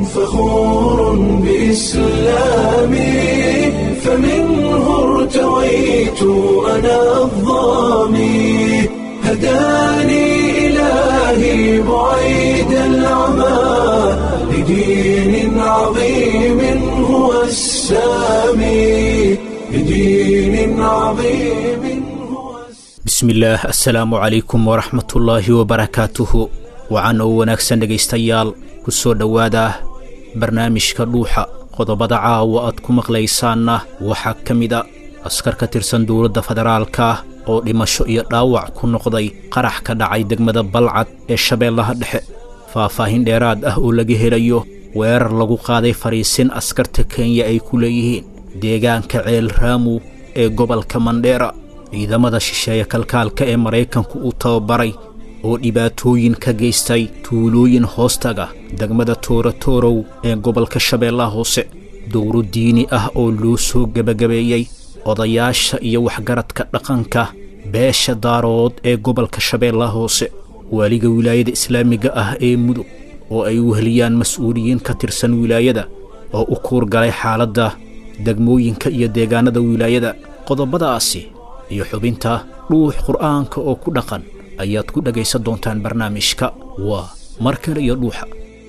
فخور بإسلامي فمنه ارتويت أنا الظامي هداني إلهي بعيد العمى لدين عظيم هو السامي لدين عظيم هو السامي bismillaah assalaamu calaykum waraxmatullaahi wabarakaatuhu wacan oo wanaagsan dhegaystayaal ku soo dhowaada barnaamijka dhuuxa qodobada caawa aad ku maqlaysaanna waxaa ka mid a askar ka tirsan dowladda federaalka oo dhimasho iyo dhaawac ku noqday qarax ka dhacay degmada balcad ee shabeellaha dhexe faahfaahin dheeraad ah oo laga helayo weerar lagu qaaday fadhiisin askarta kenya ay ku leeyihiin deegaanka ceel raamu ee gobolka mandheera ciidamada shisheeye kalkaalka ee maraykanku uu tababaray oo dhibaatooyin ka geystay tuulooyin hoostaga degmada tooratoorow ee gobolka shabeellaha hoose dowro diini ah oo loo soo gebagabeeyey odayaasha iyo waxgaradka dhaqanka beesha daarood ee gobolka shabeellaha hoose waaliga wilaayada islaamiga ah ee mudug oo ay weheliyaan mas-uuliyiin ka tirsan wilaayada oo u kuurgalay xaaladda degmooyinka iyo deegaanada wilaayada qodobadaasi iyo xubinta dhuux qur'aanka oo ku dhaqan ayaad ku dhegaysan doontaan barnaamijka waa mar kale iyo dhuuxa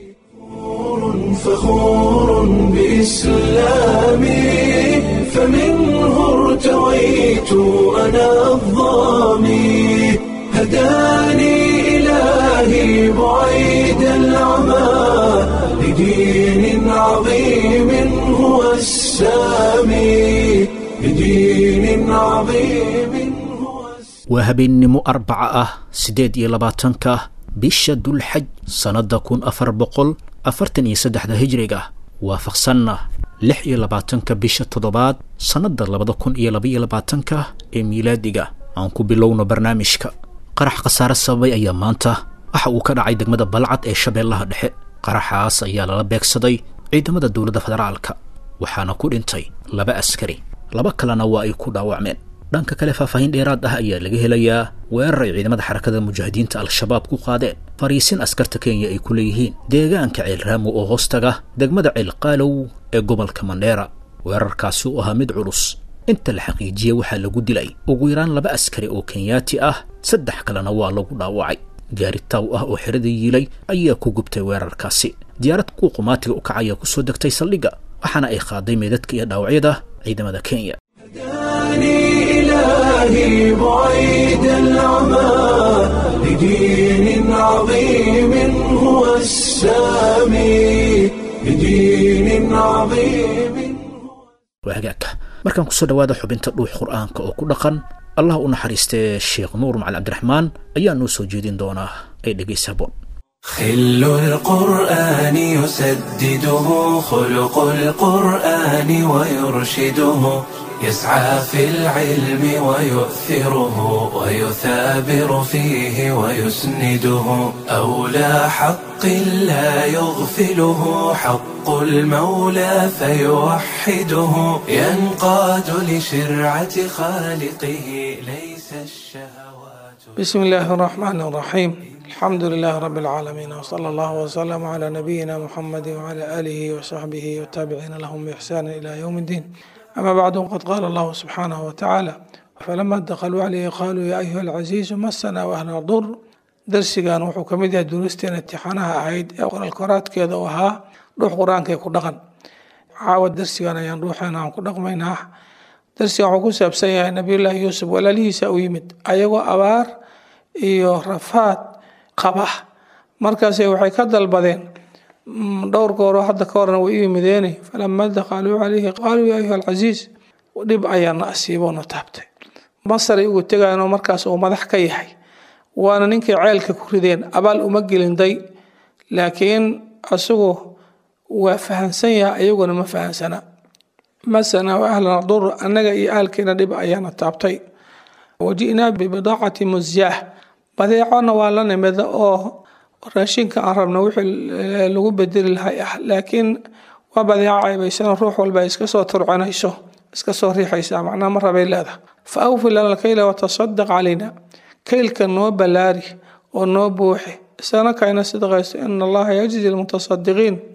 فخور بإسلامي فمنه ارتويت أنا الظامي هداني إلهي بعيد العمى لدين عظيم هو السامي لدين عظيم هو السامي waa habeennimo arbaca ah siddeed iyo labaatanka bisha dulxaj sannadda kun afar boqol afartan iyo saddexda hijriga waafaqsanna lix iyo labaatanka bisha toddobaad sannadda labada kun iyo labaiyo labaatanka ee miilaadiga aan ku bilowno barnaamijka qarax khasaare sababay ayaa maanta waxa uu ka dhacay degmada balcad ee shabeellaha dhexe qaraxaas ayaa lala beegsaday ciidamada dowladda federaalka waxaana ku dhintay laba askari laba kalena waa ay ku dhaawacmeen dhanka kale faahfaahin dheeraad ah ayaa laga helayaa weerar ay ciidamada xarakada mujaahidiinta al-shabaab ku qaadeen fariisin askarta kenya ay ku leeyihiin deegaanka ceelraamo oo hoostaga degmada ceelqaalow ee gobolka mandheera weerarkaasi u ahaa mid culus inta la xaqiijiyey waxaa lagu dilay ugu yaraan laba askari oo kenyaati ah saddex kalena waa lagu dhaawacay gaari taaw ah oo xerada yiilay ayaa ku gubtay weerarkaasi diyaarad kuwa qumaatiga u kacaya ku soo degtay saldhigga waxaana ay qaaday meedadka iyo dhaawacyada ciidamada kenya هداني إلهي بعيد العمى لدين عظيم هو السامي لدين عظيم waa hagaagka markaan kusoo dhowaada xubinta dhuux qur'aanka oo ku dhaqan allah u naxariistee sheekh nuur macali cabdiraxmaan ayaa noo soo jeedin doonaa ee dhegaysa haboon خل القرآن يسدده خلق القرآن ويرشده يسعى في العلم ويؤثره ويثابر فيه ويسنده أولى حق لا يغفله حق المولى فيوحده ينقاد لشرعة خالقه ليس الشهوات بسم الله الرحمن الرحيم الحمد لله رب العالمين وصلى الله وسلم على نبينا محمد وعلى آله وصحبه والتابعين لهم بإحسان إلى يوم الدين أما بعد قد قال الله سبحانه وتعالى فلما دخلوا عليه قالوا يا أيها العزيز مسنا وأهل الضر درسigan wuxuu ka mid yahay duruusteena imtixaanaha ahayd ee qoraalkoraadkeeda u ahaa dhuux qur-aankay ku dhaqan caawa darsigan ayaan dhuuxeena aan ku dhaqmaynaa darsigan wuxuu ku saabsan yahay nabiyullaahi yuusuf walaalihiisa u yimid ayagoo abaar iyo rafaad qaba markaas waxay ka dalbadeen dhowr gooroo hadda ka horna way u yimideeni falama dakhaluu calayhi qaaluu yaa ayuha alcasiis dhib ayaana asiiboona taabtay masaray ugu tegayanoo markaas uu madax ka yahay waana ninkay ceelka ku rideen abaal uma gelinday laakiin isagu waa fahansan yahay ayaguna ma fahansana masana wa ahlana dur annaga iyo ahalkeena dhib ayaana taabtay waji'naa bibidaacati musyaah badeecona waa la nimida oo raashinka aan rabna wixii lagu bedeli lahay ah laakiin waa badeeco caybaysan ruux walba iska soo turcinayso iska soo riixaysa macnaha ma rabay leedahay fa awfi lana alkayla watasadaq calayna kaylka noo ballaari oo noo buuxi isana kayna sidqayso ina allaha yajzi lmutasadiqiin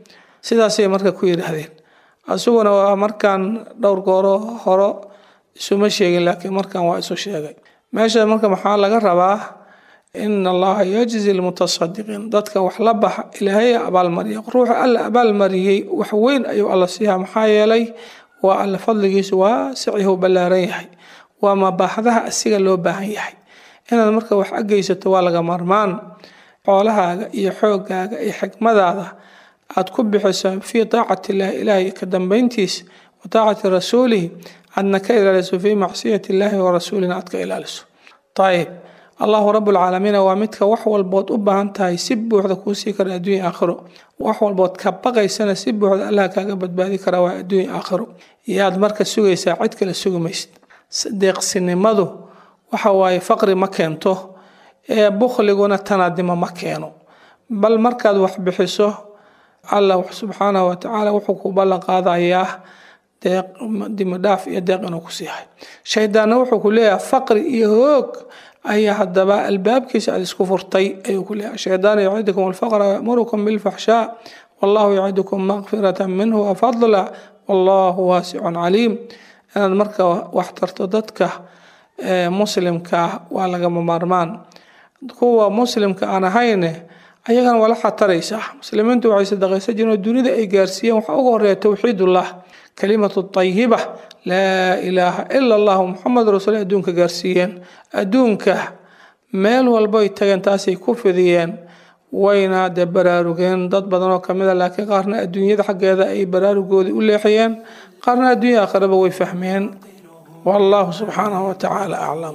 sidaasay marka ku yidhaahdeen isaguna waa markaan dhowr gooro horo isuma sheegin laakiin markan waa isu sheegay meesha marka maxaa laga rabaa in allaha yajzi lmutasadiqiin dadka wax la baxa ilaahay abaalmariya ruuxa alla abaalmariyey wax weyn ayuu alla siiyaa maxaa yeelay waa alla fadligiisu waasicyahu ballaaran yahay waa mabaaxdaha asiga loo baahan yahay inaad marka wax ageysato waa laga marmaan xoolahaaga iyo xoogaaga iyo xikmadaada aad ku bixiso fii taacati illahi ilaahay ka dambeyntiis wa taacati rasuulihi aadna ka ilaaliso fii macsiyati illaahi wa rasuulina aad ka ilaaliso ayib allahu rabbulcaalamiina waa midka wax walbood u baahan tahay si buuxda kuu sii kara adduunya aakhiro wax walbood ka baqaysana si buuxda allah kaaga badbaadi kara waa adduunya aakhiro yaad marka sugaysaa cid kale sugi maysid deeqsinimadu waxa waaye faqri ma keento ee bukhliguna tanaadimo ma keeno bal markaad wax bixiso allah subxaanahu watacaala wuxuu ku ballan qaadayaa deeq dimidhaaf iyo deeq inuu ku siihay shaydaanna wuxuu ku leeyahay faqri iyo hoog ayaa haddaba albaabkiisa aad isku furtay ayuu ku leeyahay shaydaan yacidukum alfaqra wayamurukum bilfaxshaa wallahu yacidukum maqfirata minhu wafadla wallahu waasicun caliim inaad marka wax tarto dadka muslimka waa lagama maarmaan kuwa muslimka aan ahayne ayagana wala xataraysaa muslimiintu waxay sadaqaysan jireen oo dunida ay gaarsiiyeen waxaa uga horeeya towxiidullah kalimatu tayiba laa ilaaha ila allahu muxamed rasuul adduunka gaarsiiyeen adduunka meel walboy tageen taasay ku fidiyeen wayna dee baraarugeen dad badan oo kamid a laakiin qaarna adduunyada xaggeeda ay baraarugoodii u leexiyeen qaarna adduunya aakhiraba way fahmeen wallahu subxaanahu watacaala aclam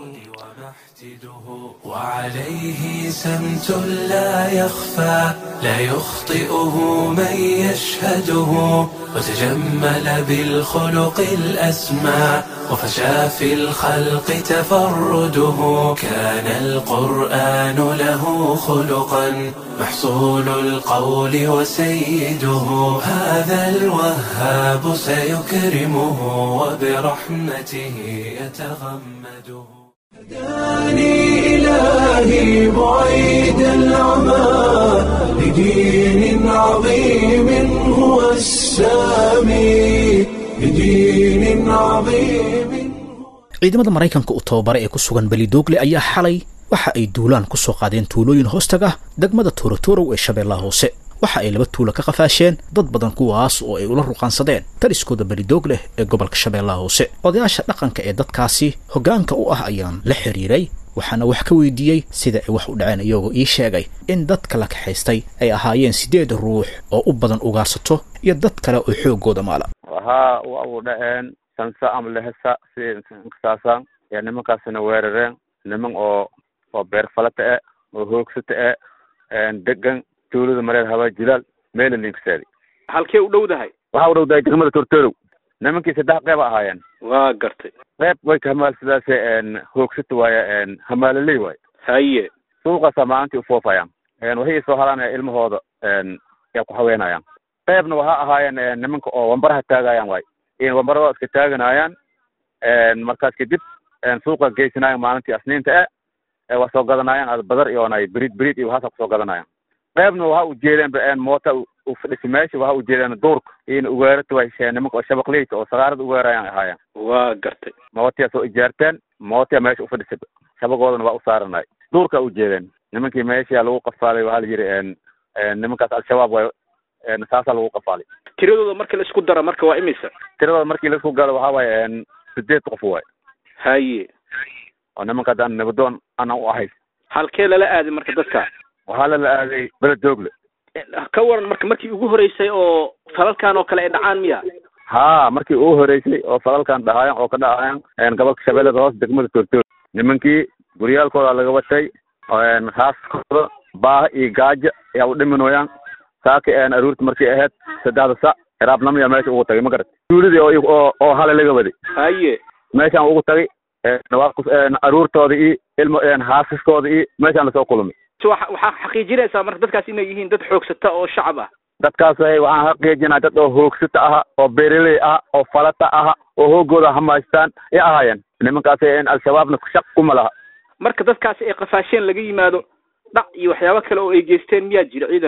وعليه سمت لا يخفى لا يخطئه من يشهده وتجمل بالخلق الأسمى وفشى في الخلق تفرده كان القرآن له خلقا محصول القول وسيده هذا الوهاب سيكرمه وبرحمته يتغمده هداني إلهي بعيد العمى لدين عظيم هو السامي لدين عظيم ciidamada maraykanka u tababara ee ku sugan belidoogle ayaa xalay waxa ay duulaan ku soo qaadeen tuulooyin hoostaga degmada toorotorow ee shabeellaha hoose waxa ay laba tuulo ka qafaasheen dad badan kuwaas oo ay ula ruqaansadeen taliskooda belidoog leh ee gobolka shabeellaha hoose odayaasha dhaqanka ee dadkaasi hoggaanka u ah ayaan la xiriiray waxaana wax ka weydiiyey sida ay wax u dhaceen iyagoo ii sheegay in dadka la kaxaystay ay ahaayeen siddeed ruux oo u badan ugaarsato iyo dad kale oo xooggooda maala wahaa waa u dhaceen sansa ama lehesa sisaasaan yaa nimankaasina weerareen niman oo oo beerfalata e oo hoogsata e degan tuulada mareer habaa jilaal meela ninkasaadi halkee u dhowdahay waxaa u dhowdahay degmada tortorow nimankii saddex qeyb a ahaayeen waa gartay qeyb way ka hamaal sidaase hoogsata waaye hamaalaley waaye haye suuqaasa maalintii ufoofayaan waxay soo halaan ilmahooda yaa ku haweenayaan qeybna waxaa ahaayeen nimanka oo wambaraha taagayaan waay wambaradoo iska taaganayaan markaas kadib suuqa geysanaayan maalintii asniinta e waa soo gadanayaan ad badar iyoonay brid brid iyo waxaasa kusoo gadanayaan qeybna waxa ujeedeen moota ufadhisi meesha waxa ujeedeen duurka iyona ugaarata way nimanka oo shabaqleyta oo sagaarada ugaarayaan ahaayeen waa gartay mootiyaa soo ijaarteen mootiya meesha ufadhisay shabagoodana waa usaaranay duurka ujeedeen nimankii meesha lagu qafaalay waxaa la yidhi nimankaas al-shabaab way saasaa lagu qafaalay tiradooda marka la isku daro marka waa imisa tiradooda markii laisku galo waxaa waaye sideed qof waay haye oo nimanka haddaan nabadoon aanan u ahay halkee lala aaday marka dadka waxaa lala aaday beledoogle ka waran marka markii ugu horeysay oo falalkan oo kale ay dhacaan miya ha markii ugu horeysay oo falalkan dhahaayan oo ka dhacaayan gobolka shabeellada hoose degmada toortoor nimankii guryaalkooda laga watay haaskooda baaha iyo gaajo ayaa u dhiminooyaan saaka aruurta markay ahayd saddexda sac iraabnamaya meesha ugu tagay ma garat tuuladii oo oo hale laga waday haye meeshaan ugu tagay aruurtooda iyo ilmo haasaskooda iyo meeshaan lasoo kulmay waxaa xaqiijinaysaa marka dadkaas inay yihiin dad xoogsata oo shacab ah dadkaas waxaan xaqiijinaa dad oo hoogsata aha oo beeraley aha oo falata aha oo hoogooda hamaystaan ay ahaayeen nimankaas al-shabaabna shaq kuma laha marka dadkaasi ay qafaasheen laga yimaado dhac iyo waxyaabo kale oo ay geysteen miyaa jira ciidanka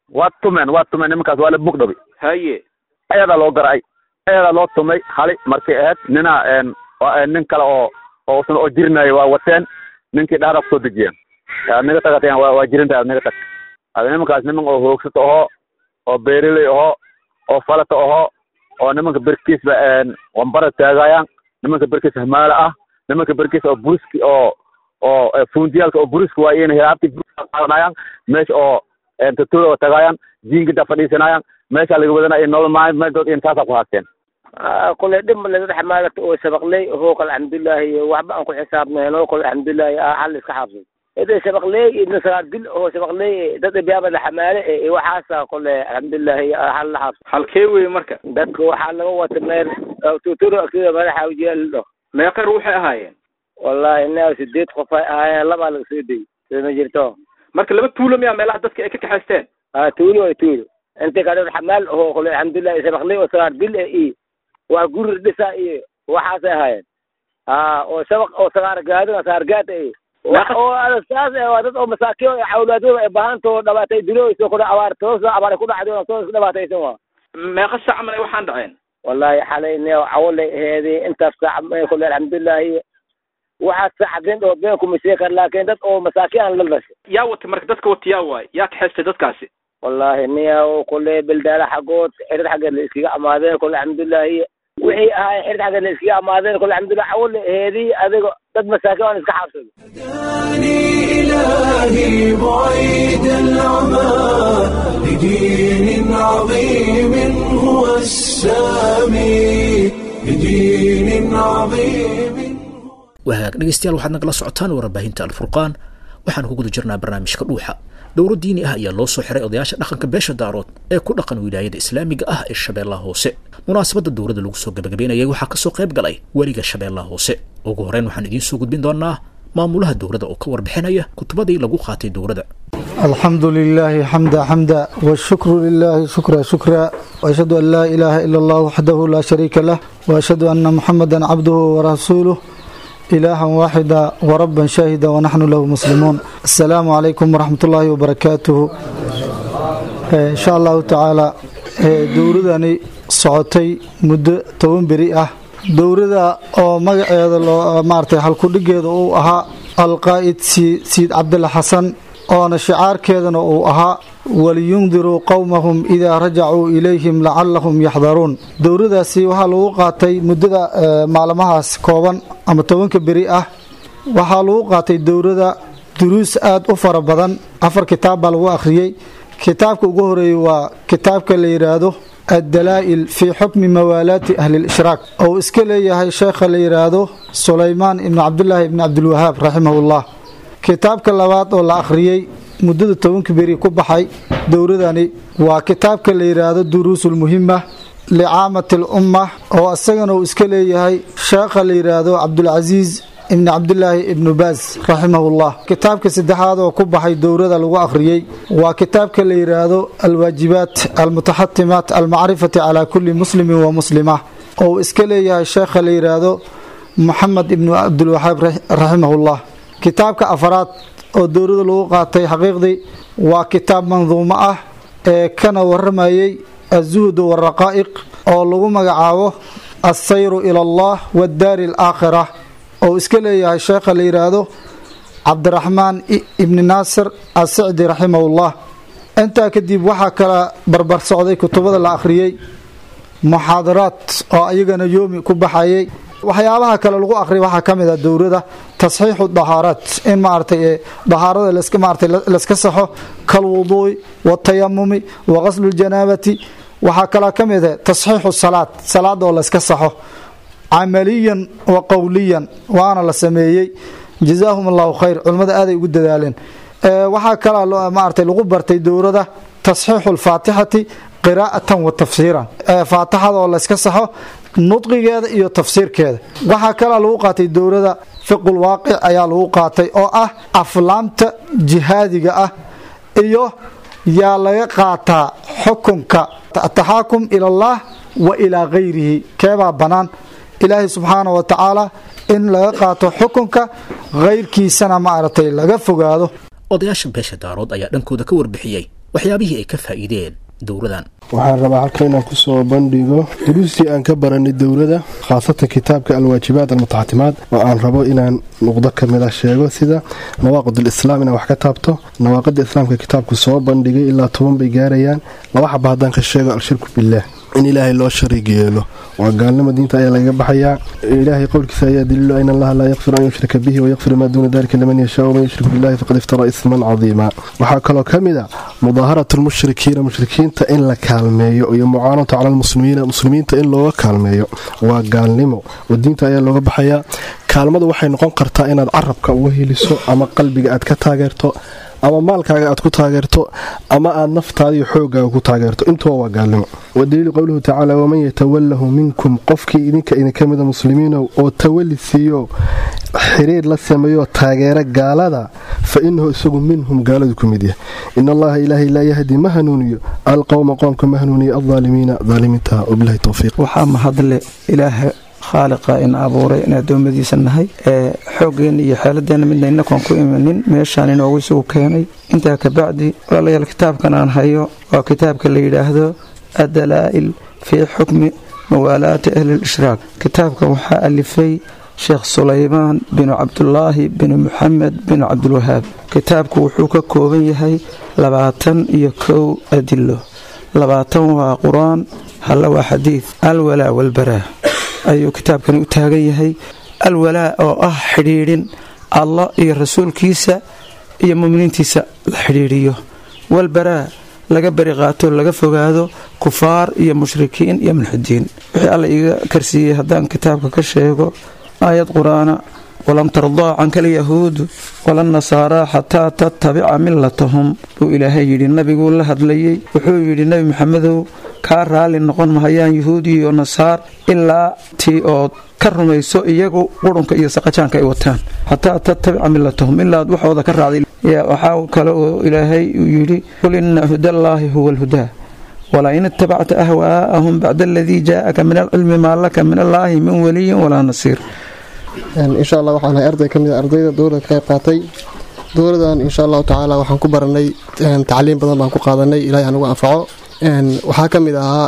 waa tumeen waa tumeen nimankaas waa la bugdhabi haye ayadaa loo garacay ayadaa loo tumay hali markay ahayd nina nin kale oo oo usna oo jirinayo waa wateen ninkii dhahda kusoo dejiyeen aad naga tagateen waa waa jirinta aad naga tag ada nimankaas niman oo hoogsato ahoo oo beereley ahoo oo falata ahoo oo nimanka berkiisba wambara taagayaan nimanka berkiis hamaala ah nimanka berkiis oo buriski oo oo fundiyaalka oo buriski waa iyana hilaabti qaadanayaan meesha oo tatooda oo tagaayaan jiingida fadhiisanayaan meesha laga wadanaya nolol maalmeedood intaasaa ku haasteen kule dhib male dad xamaalata oo sabaqley hoog alxamdulilahi waxba aan ku xisaabnayno kule alxamdulilahi hal iska xaabsay ida sabaqley ibna sagaal dil oo sabaqley dad biyaabada xamaale e waxaasa kule alxamdulilahi hal la xaabsay halkee wey marka dadka waxaa laga wata meel tuturo akida madaxa ujeeldo meeqa ruuxay ahaayeen wallahi ina sideed qof ay ahaayeen labaa laga soo deyy soo ma jirto marka laba tuulo miyaa meelaha dadka ay ka kaxaysteen a tuulo ay tuulo inta ka dad xamaal oo kule alxamdulilahi sabaqley oo sagaal dil e i waa guri dhisa iyo waxaasay ahaayeen a oo sabaq oo sagaar gaadina sagaar gaad iyo oo saas waa dad oo masaakiin oo awlaadooda ay baahantoo dhabaatay dilooyso kudha abaartoosa abaar ku dhacday soo iska dhibaataysan waa meeqa sac malay waxaan dhaceen wallahi xalay ne cawalay aheedi intaas sac may kule alxamdulilahi waxaad sacdin oo been kuma sheegi kar laakiin dad oo masaakiin aan la dhashay yaa wata marka dadka wata yaa waay yaa kaxaystay dadkaasi wallahi niya kule beldaala xaggood xirad xaggeed la iskaga amaadeen kule alxamdulilahi wixii ahaay xirad xaggeed la iskaga amaadeen kule alxamdulilah cawalay aheedi adigo dad masaakiin aan iska xaabsado هداني إلهي بعيد العمى لدين عظيم هو السامي لدين عظيم wahagaag dhegeystayaal waxaad nagala socotaan warbaahinta alfurqaan waxaan ku guda jirnaa barnaamijka dhuuxa dowro diini ah ayaa loo soo xiray odayaasha dhaqanka beesha daarood ee ku dhaqan wilaayada islaamiga ah ee shabeellaha hoose munaasabadda dowladda lagu soo gabagabeynayay waxaa kasoo qayb galay weliga shabeellaha hoose ugu horeyn waxaan idiin soo gudbin doonaa maamulaha dowladda oo ka warbixinaya kutubadii lagu qaatay dowladda الحمد لله حمدا حمدا والشكر لله شكرا شكرا وأشهد أن لا إله إلا الله وحده لا شريك له وأشهد أن محمدا عبده ورسوله إلها واحدا وربا شاهدا ونحن له مسلمون السلام عليكم ورحمة الله وبركاته إن شاء الله تعالى dowradani socotay muddo toban beri ah dowrada oo magaceeda loo maaragtay halkudhigeeda uu ahaa alqaa'id siid cabdilla xasan oona shicaarkeedana uu ahaa waliyundiruu qowmahum idaa rajacuu ilayhim lacalahum yaxdaruun dowradaasi waxaa lagu qaatay muddada maalmahaas kooban ama tobanka beri ah waxaa lagu qaatay dowrada duruus aada u fara badan afar kitaab baa lagu akhriyey kitaabka ugu horeeyey waa kitaabka la yidhaahdo addalaa'il fii xukmi mawaalaati ahli lishraak ou iska leeyahay sheekha la yidhaahdo sulaymaan ibni cabdulaahi ibni cabdilwahaab raximahullah kitaabka labaad oo la akhriyey muddada tobanka beri ku baxay dowradani waa kitaabka la yidhaahdo duruusulmuhima licaamati alumma oo isagana uu iska leeyahay sheekha la yidhaahdo cabdulcasiis ibni cabdilaahi ibnu baas raximahullah kitaabka saddexaad oo ku baxay dowrada lagu akhriyey waa kitaabka la yidhaahdo alwaajibaat almutaxatimaat almacrifati calaa kulli muslimin wa muslima oo uu iska leeyahay sheekha la yidhaahdo moxamed ibnu cabdilwaxaab raximahullah kitaabka afaraad oo dowrada lagu qaatay xaqiiqdii waa kitaab manduumo ah ee kana waramayey azuhdu waraqaa'iq oo lagu magacaabo alsayru ila allah waddaari alaakhira oo iska leeyahay sheekha la yidhaahdo cabdiraxmaan ibni naasir asicdi raximahullah intaa kadib waxaa kala barbar socday kutubada la akhriyey muxaadaraad oo ayagana yoomi ku baxayay waxyaabaha kale lagu akriya waxaa ka mid a dowrada tasxiixu dahaaraat in maaragtay dahaarada laska maaratay laska saxo kalwuduui watayamumi wa qaslu ljanaabati waxaa kaloo ka mid a tasxiixu salaad salaada oo layska saxo camaliyan wa qowliyan waana la sameeyey jazaahum allahu khayr culimmada aaday ugu dadaaleen waxaa kaloo maaragtay lagu bartay dowrada tasxiixu lfaatixati qiraa'atan wa tafsiiran faatixada oo layska saxo nudqigeeda iyo tafsiirkeeda waxaa kaloo lagu qaatay dowrada fiqul waaqic ayaa lagu qaatay oo ah aflaamta jihaadiga ah iyo yaa laga qaataa xukunka ataxaakum ila allah wa ilaa gayrihi keebaa bannaan ilaahay subxaana wa tacaala in laga qaato xukunka kayrkiisana maaragtay laga fogaado odayaasha beesha daarood ayaa dhankooda ka warbixiyey waxyaabihii ay ka faa'iideen dowladan waxaan rabaa halka inaan kusoo bandhigo duruustii aan ka baranay dowladda khaasatan kitaabka alwaajibaat almutaxatimaad oo aan rabo inaan nuqdo ka mid a sheego sida nawaaqid alislaam inaan wax ka taabto nawaaqida islaamka kitaabku soo bandhigay ilaa toban bay gaarayaan laba xaba haddaan ka sheego alshirku billaah in ilaahay loo shariig yeelo waa gaalnimo diinta ayaa lagaga baxayaa ilaahay qowlkiisa ayaa daliilu an allaha laa yakfiru an yushraka bihi wayakfiru maa duuna dalika liman yashaa waman yushrik billahi faqad iftara isman cadiima waxaa kaloo ka mid a mudaaharatu lmushrikiina mushrikiinta in la kaalmeeyo iyo mucaanatu cala lmuslimiina muslimiinta in looga kaalmeeyo waa gaalnimo oo diinta ayaa looga baxayaa kaalmadu waxay noqon kartaa inaad carabka uga heliso ama qalbiga aad ka taageerto ama maalkaaga aad ku taageerto ama aad naftaada iyo xoogaaga ku taageerto intuba waa gaalnimo wadaliilu qowluhu tacaala waman yatawalahu minkum qofkii idinka idinka mida muslimiinow oo tawali siiyo xiriir la sameeyo taageera gaalada fa inahu isagu minhum gaaladu ku mid yahay in allaha ilaahay laa yahdi ma hanuuniyo alqowma qoomka ma hanuuniyo aldaalimiina daalimiinta wabilahi towfiiq waxaa mahadle ilaaha khaaliqa ina abuuray in addoommadiisa nahay ee xooggeenna iyo xeeladeenna midna inakoon ku imanin meeshaan inoogu isugu keenay intaa kabacdi walaalayaal kitaabkan aan hayo waa kitaabka la yidhaahdo addalaa'il fii xukmi muwaalaati ahli lishraaq kitaabkan waxaa alifay sheekh sulaymaan binu cabdulaahi binu muxamed binu cabdulwahaab kitaabku wuxuu ka kooban yahay labaatan iyo kow adilo labaatan waa qur-aan halla waa xadiid alwalaa walbaraa ayuu kitaabkani u taagan yahay alwalaa oo ah xidhiidhin allah iyo rasuulkiisa iyo muminiintiisa la xidhiidhiyo walbaraa laga beri qaato laga fogaado kufaar iyo mushrikiin iyo mulxidiin wixii alla iga karsiiyey haddaan kitaabka ka sheego aayad qur-aana walam tardaa canka alyahuudu walanasaaraa xataa tattabica milatahum buu ilaahay yidhi nabiguu la hadlayey wuxuu yidhi nebi maxamedow kaa raalli noqon mahayaan yahuud iyo nasaar ilaa tii ood ka rumayso iyagu qurunka iyo saqajaanka ay wataan xataa tattabica milatahum ilaad waxooda ka raacday waxaa kale oo ilaahay uu yidhi qul ina hudallaahi huwa alhudaa walain itabacta ahwaa'ahum bacda aladii jaa'aka min alcilmi maa laka min allaahi min waliyin walaa nasiir insha allah waxaan ahay arday ka mid a ardayda dowladda ka qayb qaatay dowladan insha allahu tacaala waxaan ku baranay tacliim badan baan ku qaadanay ilahay anugu anfaco waxaa ka mid ahaa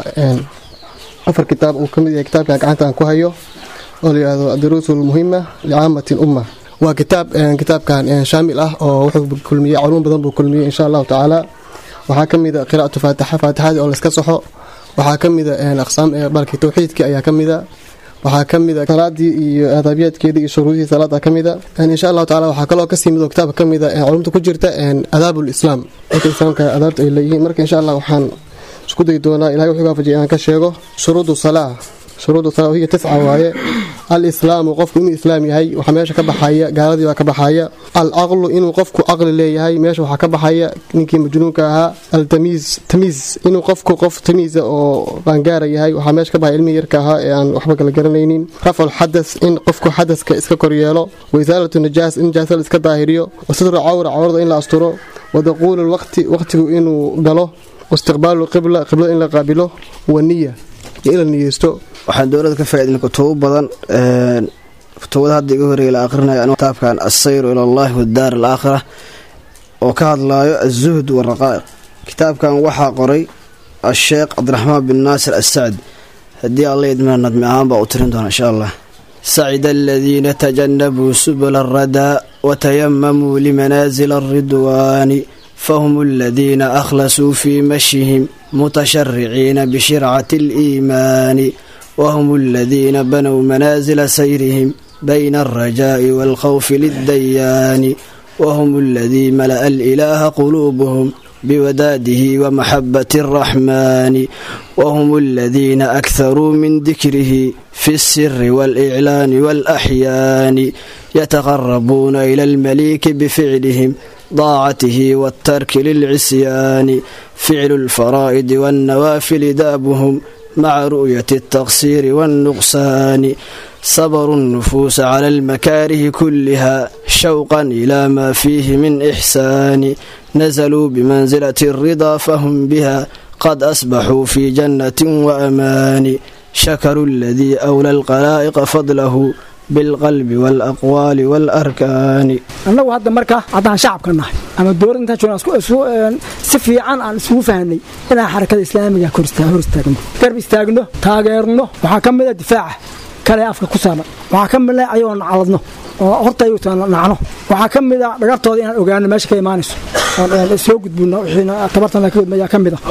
afar kitaab uu ka mid yahay kitaabkan gacanta aan ku hayo oo la yidhahdo aduruus lmuhima licaamati lumma waa kitaab kitaabkan shaamil ah oo wuxuu kulmiyey culuum badan buu kulmiyey insha allahu tacaala waxaa ka mid a qiraa'atu faatixa faatixadii oo layska saxo waxaa ka mid a aqsaam balki tawxiidkii ayaa ka mid a waxaa ka mid a salaadii iyo aadaabiyaadkeedii iyo shuruudihii salaada ka mid a insha allahu tacala waxaa kaloo kasii mid oo kitaabka ka mid a culumta ku jirta adaab lislaam dadka islaamka adaabta ay leeyihiin marka insha allah waxaan isku dayi doonaa ilahay wuxuu waafajiyay inaan ka sheego shuruudu salaa shuruudu salaa hiya tisca waaye alislaamu qofku inuu islaam yahay waxaa meesha ka baxaya gaaladii baa ka baxaya alcaqlu inuu qofku caqli leeyahay meesha waxaa ka baxaya ninkii majnuunka ahaa altamiis tamiis inuu qofku qof tamiisa oo qaangaara yahay waxaa meesha ka baxaya ilmihii yarka ahaa ee aan waxba kala garanaynin rafcu xadas in qofku xadaska iska koryeelo waisaalatu najaas in najaasada iska daahiriyo wasatru cawra cawrada in la asturo wadaquulu lwaqti waqtigu inuu galo waistiqbaalu qibla qiblada in la qaabilo waniya iyo in la niyeysto waxaan dowladda ka faaidnay kutubo badan kutubada hadda iga horeeya la aqrinayo kitaabkan assayru ila allahi wadaar alaakhira oo ka hadlaayo azuhd waraqaa'iq kitaabkan waxaa qoray asheekh cabdiraxmaan bin naasir assacdi haddii alla idmina nadmi ahaan baa u tirin doona insha allah sacida aladiina tajanabuu subula alradaa watayamamuu limanaasila alridwaani fahum aladiina akhlasuu fii mashihim mutashariciina bishircati aliimaani wahum aladiina banow manaasila sayrihim bayna alrajaa'i waalkhawfi liddayaani wahum aladii mala'a alilaaha quluubuhum biwadaadihi wamaxabati alraxmaani wahum aladiina akharuu min dikrihi fi alsiri waaliclaani waalaxyaani yataqarabuuna ila almaliiki bificlihim daacatihi waaltarki lilcisyaani ficlu alfaraa'idi waannawaafili daabuhum maca ru'yati altaqsiiri waannuqsaani sabaru nnufuusa cala almakaarihi kulliha shawqan ilaa maa fiihi min ixsaani nasaluu bimansilati alridaa fahum biha qad asbaxuu fii jannatin waamaani shakaruu aladii awla alqalaa'iqa fadlahu بالقلب والأقوال والأركان annagu hadda marka haddaan shacabka nahay ama dowladda intaan joogna isku- isku- een, si fiican aan isugu fahanay inaan xarakada islaamiga hor istaa- hor istaagno garb istaagno taageerno waxaa ka mid a difaaca kale ee afka ku saaran waxaa ka mid a ayagoo nacaladno oo hortayuta nacno waxaa ka mid a dhagartooda inaan ogaano meesha ka imaanayso oon een, soo gudbino wixiina tabartana ka gudbaya ka mid a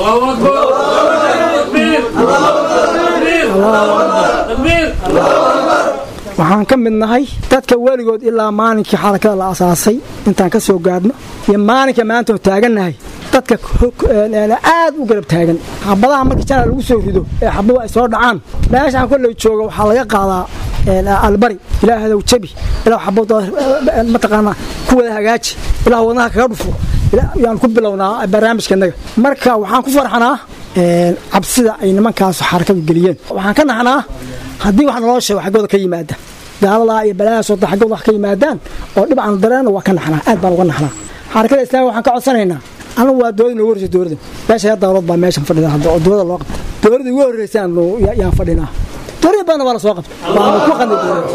waxaan ka mid nahay dadka weligood ilaa maalinkii xarakada la asaasay intaan ka soo gaadhno iyo maalinka maanta oo taagannahay dadka ko- een, een, aad u garab taagan xabadaha markii jana lagu soo rido ee xabadu ay soo dhacaan meeshaan kolley jooga waxaa laga qaadaa een, albari ilaahadow jabi ilaa xabadooda een, mataqaanaa ku wada hagaaji ilaa wadnaha kaga dhufo ilaa- yaan ku bilownaa barnaamijkanaga marka waxaan ku farxanaa een, cabsida ay nimankaas xarakadu geliyeen waxaan ka naxnaa haddii wax naloo sheego xaggooda ka yimaada gaaladaa iyo balaahaas wada xaggooda wax ka yimaadaan oo dhib aan dareenno waa ka naxnaa aad baan uga naxnaa xarakada islaamiga waxaan ka codsanaynaa anigu waa dowlada noogu horreysa dowladda meesha ya dawlad baa meeshan fadhida hadda oo dowlada loo qabta dowladda ugu horreysaan yaan fadhinaa dowlada badanna waa la soo qabta waanu ku qanday dowladda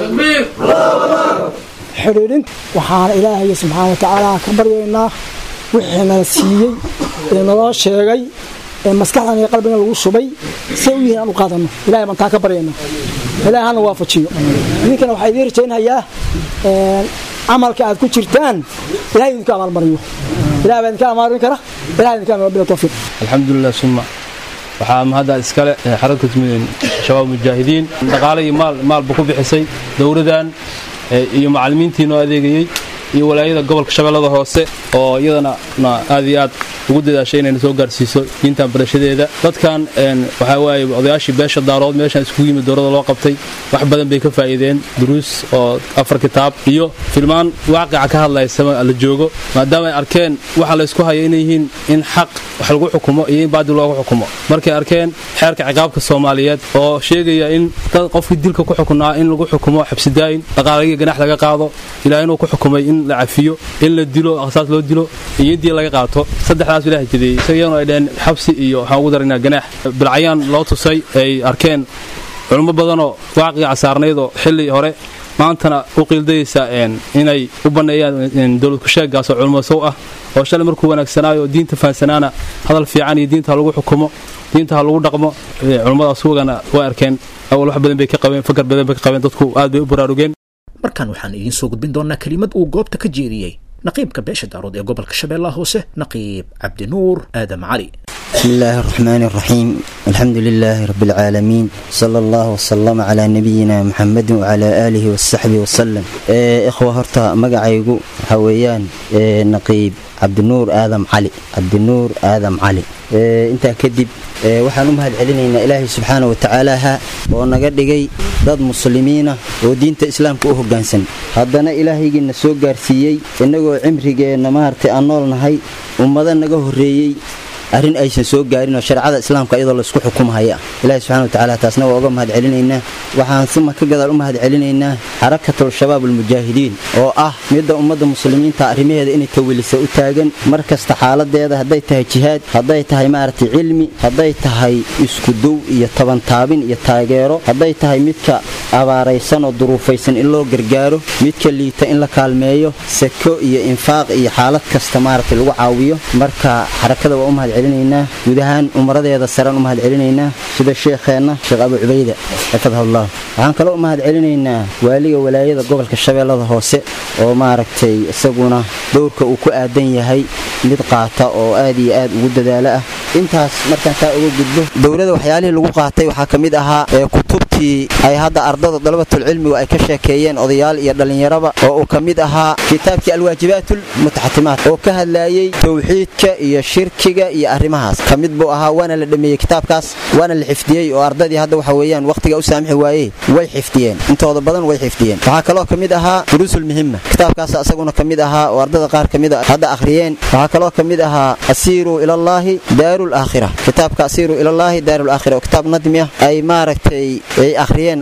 xidhiidhinta waxaana ilaahay subxaana watacaala ka baryaynaa wixii nala siiyey ee naloo sheegay ee maskaxdan iyo qalbigan lagu shubay say u yihiin aan u qaadano ilahay baan taa ka baryaynaa ilahay hana waafajiyo idinkana waxaa idiin rajaynhayaa een, camalka aad ku jirtaan ilahay idinka abaalmariyo ilahay baa idinka abaalmarin kara ilahay idinka abaalmarin bila tawfiiq alxamdulilah suma waxaa mahadda iskale ee xarakatu midin shabaab mujaahidiin dhaqaale iyo maal maalba ku bixisay dowladan ee, iyo macallimiintii noo adeegayey iyo walaayada gobolka shabeellada hoose oo iyadana na aad iyo aad ugu dadaashay inayna soo gaarsiiso diintan barashadeeda dadkan een, waxaa waaye odayaashii beesha daarood meeshan iskugu yimid dowladda loo qabtay wax badan bay ka faa'iideen duruus oo afar kitaab iyo filmaan waaqica ka hadlaysa la joogo maadaama ay arkeen waxa la isku haya inay yihiin in xaq wax lagu xukumo iyo in baadil loogu xukumo markay arkeen xeerka ciqaabka soomaaliyeed oo sheegaya in dad qofkii dilka ku xukunaa in lagu xukumo xabsidaayin dhaqaalagiyo ganax laga qaado ilaa inuu ku xukumay in la cafiyo in la dilo aqsaas loo dilo iyo in diya laga qaato saddexdaas ilaah jideeyey isagayanu ay dhaheen xabsi iyo waxaan ugu daraynaa ganaax bilcayaan loo tusay ay arkeen culummo badanoo waaqiga casaarnaydoo xilli hore maantana u qiildayaysa een, inay u banneeyaan een, dowlad kusheegaasoo culummo sow ah oo shalay markuu wanaagsanaayo oo diinta fahansanaana hadal fiican iyo diinta ha lagu xukumo diinta ha lagu dhaqmo ee, culummadaas wagana way arkeen awal wax badan bay ka qabeen fakar badan bay ka qabeen dadku aad bay u baraarugeen markan waxaan idiin soo gudbin doonaa kelimad uu goobta ka jeediyey naqiibka beesha daarood ee gobolka shabeellaha hoose naqiib cabdinuur aadam cali بسم الله الرحمن الرحيم الحمد لله رب العالمين صلى الله وسلم على نبينا محمد وعلى آله وصحبه وسلم إيه إخوة هرتا مقعيقو هويان إيه نقيب عبد النور آدم علي عبد النور آدم علي إيه انت كدب إيه waxaan u mahad celinaynaa ilaahay subxaana wa tacaalaha oo naga dhigay dad muslimiina oo diinta islaamka u hoggaansan haddana ilaahaygiina soo gaarsiiyey innagoo cimrigeenna maaragtay aan nool nahay ummado naga horreeyey arrin aysan soo gaarin oo shareecada islaamka iyadoo laysku xukumhaya ilaahi subxana watacaala taasna waa uga mahad celinaynaa waxaan suma ka gadaal u mahad celinaynaa xarakatul shabaab almujaahidiin oo ah midda ummadda muslimiinta arrimaheeda inay tawilisa u taagan mar kasta xaaladeeda hadday tahay jihaad hadday tahay maaragtay cilmi hadday tahay iskudow iyo tabantaabin iyo taageero hadday tahay midka abaaraysan oo duruufaysan in loo gargaaro midka liita in la kaalmeeyo sako iyo infaaq iyo xaalad kasta maaragtay lagu caawiyo marka xarakada waa u mahad celinaynaa guud ahaan umaradeeda saraan u mahad celinaynaa sida sheekheenna sheekh abu cubayda xafadahullah waxaan kaloo u mahad celinaynaa waaliga walaayada gobolka shabeellada hoose oo maaragtay isaguna dowrka uu ku aadan yahay mid qaata oo aad iyo aad ugu dadaalo ah intaas markaan taa uga gudbo dowladda waxyaalihii lagu qaatay waxaa ka mid ahaa ee kutubtii ay hadda ardada dalabatulcilmigu ay ka sheekeeyeen odayaal iyo dhallinyaraba oo uu ka mid ahaa kitaabkii alwaajibaatlmutaxatimaat oo ka hadlaayey towxiidka iyo shirkiga iyo arrimahaas ka mid buu ahaa waana la dhameeyey kitaabkaas waana la xifdiyey oo ardadii hadda waxa weeyaan wakhtiga u saamixi waayey way xifdiyeen intooda badan way xifdiyeen waxaa kaloo ka mid ahaa duruusulmuhima kitaabkaas asaguna ka mid ahaa oo ardada qaar ka mid a hadda akhriyeen waxaa kaloo ka mid ahaa asiiruu ilallaahi daarul aakhira kitaabka asiiruu ilallaahi daarul aakhira oo kitaab nadmi ah ay maaragtay ay akhriyeen ardada qaar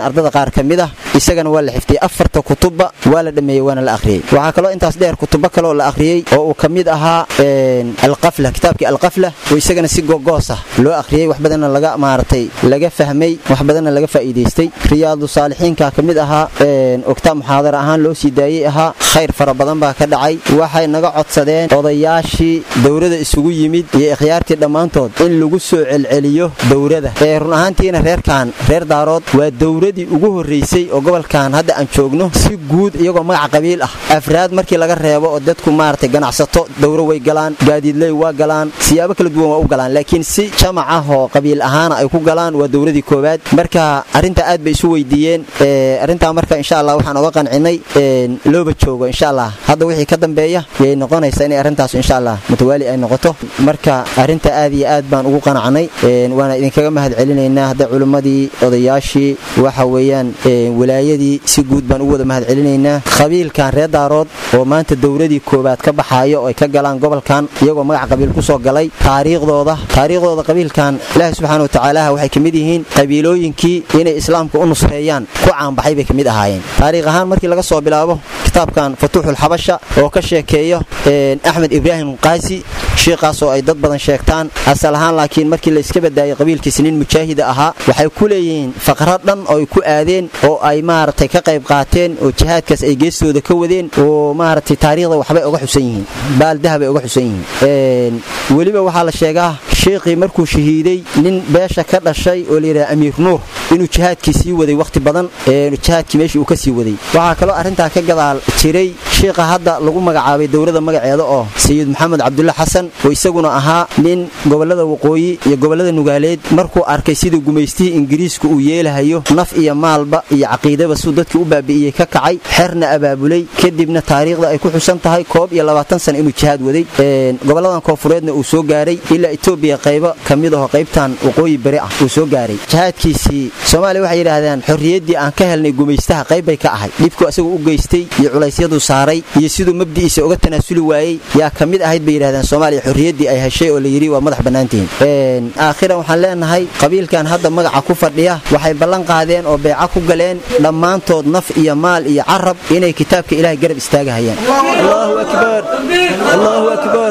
qaar ka mid ah isagana waa la xifdiyey afarta kutubba waa la dhameeyey waana la akhriyey waxaa kaloo intaas dheer kutubo kaleoo la akhriyey oo uu ka mid ahaa alqafla kitaabkii alqafla oo isagana si gogoos ah loo akhriyey wax badanna laga maaragtay laga fahmay wax badanna laga faa'iidaystay riyaadu saalixiinka ka mid ahaa ogtaa muxaadara ahaan loo sii daayey ahaa khayr fara badan baa ka dhacay waxay naga codsadeen odayaashii dowrada isugu yimid iyo ikhyaartii dhammaantood in lagu soo celceliyo dowrada ee run ahaantiina reerkan reer daarood waa dowradii ugu horraysay oo gobolkan hadda aan joogno si guud iyagoo magac qabiil ah afraad markii laga reebo oo dadku maaragtay ganacsato dowro way galaan gaadiidley waa galaan siyaabo kala duwan waa u galaan laakiin si jamac ah oo qabiil ahaana ay ku galaan waa dowradii koowaad marka arrinta aad bay isu weydiiyeen arrintaa marka insha allah waxaan oga qancinay looba joogo insha allah hadda wixii ka dambeeya yay noqonaysaa inay arrintaas insha allah mutawaali ay noqoto marka arrinta aad iyo aad baan ugu qanacnay waana idinkaga mahad celinaynaa hadda culimmadii odayaashii waxa weeyaan walaayadii si guud baan ugu wada mahad celinaynaa qabiilkan reer daarood oo maanta dowradii koowaad ka baxaayo oo ay ka galaan gobolkan iyagoo magac qabiil ku soo galay taariikhdooda taariikhdooda qabiilkan ilaahi subxaana wa tacaalaha waxay ka mid yihiin qabiilooyinkii inay islaamka u nusreeyaan ku caanbaxay bay ka mid ahaayeen taariikh ahaan markii laga soo bilaabo kitaabkan fatuuxulxabasha oo ka sheekeeyo axmed ibraahim qaasi shiikaas oo ay dad badan sheegtaan asal ahaan laakiin markii la iska badaayay qabiilkiisa nin mujaahida ahaa waxay ku leeyihiin faqra dhan oo ay ku aadeen oo ay maaragtay ka qayb qaateen oo jihaadkaas ay geestooda ka wadeen oo maaragtay taariikhda waxbay uga xusan yihiin baaldahabay uga xusan yihiin weliba waxaa la sheegaa shiikhii markuu shahiiday nin beesha ka dhashay oo layidhaha amiir nuur inuu jihaadkii sii waday wakhti badan jihaadkii meeshii uu ka sii waday waxaa kaloo arrintaa ka gadaal jiray shiikha hadda lagu magacaabay dowladda magaceeda oo sayid maxamed cabdulla xasan oo isaguna ahaa nin gobollada waqooyi iyo gobollada nugaaleed markuu arkay sidii gumaystihii ingiriisku uu yeelahayo naf iyo maalba iyo caqiidaba suu dadkii u baabi'iyey ka kacay xerna abaabulay kadibna taariikhda ay ku xusan tahay koob iyo labaatan sana inuu jihaad waday gobolladan koonfureedna uu soo gaaray ilaa etoobiya qaybo ka mid aho qaybtan waqooyi beri ah uu soo gaaray jihaadkiisii soomaaliya waxay yidhaahdaan xorriyaddii aan ka helnay gumaystaha qayb bay ka ahayd dhibku isagu u geystay iyo culaysyaduu saaray iyo siduu mabdi'iisa uga tanaasuli waayey yaa ka mid ahayd bay yidhahdaan soomaaliya xorriyaddii ay heshay oo la yidhi waa madax bannaantihiin aakhiran waxaan leenahay qabiilkan hadda magaca ku fadhiya waxay ballan qaadeen oo beeca ku galeen dhammaantood naf iyo maal iyo carab inay kitaabka ilaahay garab istaagahayaan allahu akbar allahu akbar